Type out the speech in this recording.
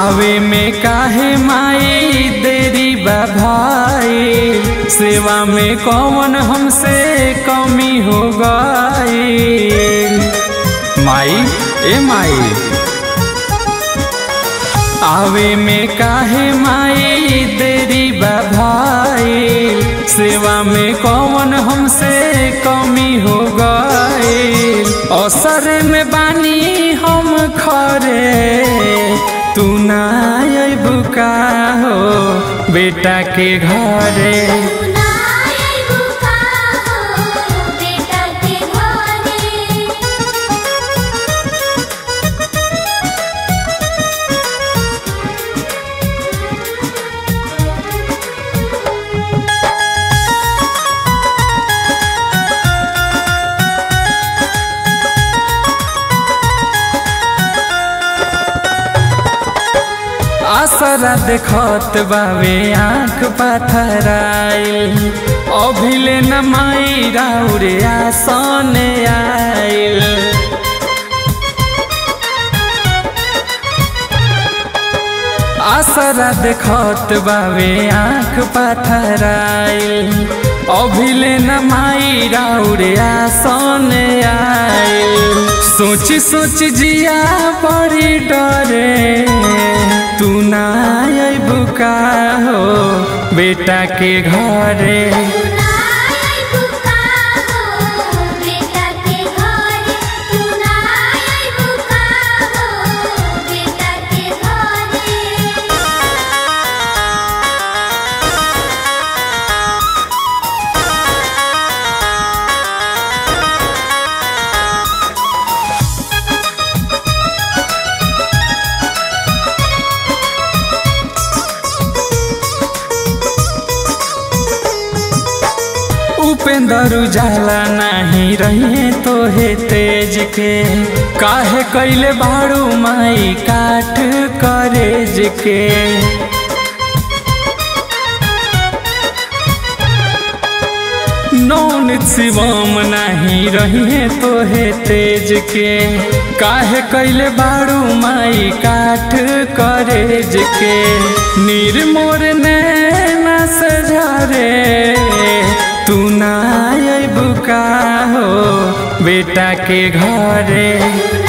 आवे में काहे माई देरी बा भाई सेवा में कौन हमसे कमी हो गई माई ए माई आवे में काहे माई देरी बा भाई सेवा में कौन हमसे कमी हो गई असर में बानी हम खरे तू ना बुका हो बेटा के घरे बेटा के घरे आसरा देखत बावे आँख पाथराइल अभिले न माई राउरे आसन आइल आसरा देखत बावे आँख पाथराइल अभिले न माई राउरे आसन आइल सोच सोच जिया बड़ी डरे तू ना बुका हो बेटा के घरे बेटा के घरे बेटा के घरे उपेंद्र उजाला नहीं रहे तो हे तेज के काहे कैले बाड़ू माई काठ करेज के नौन शिवम नहीं रहे तो हे तेज के काहे कैले बाड़ू माई काठ करेज के निर्मोर नैना से झरे तू ना बुका हो बेटा के घरे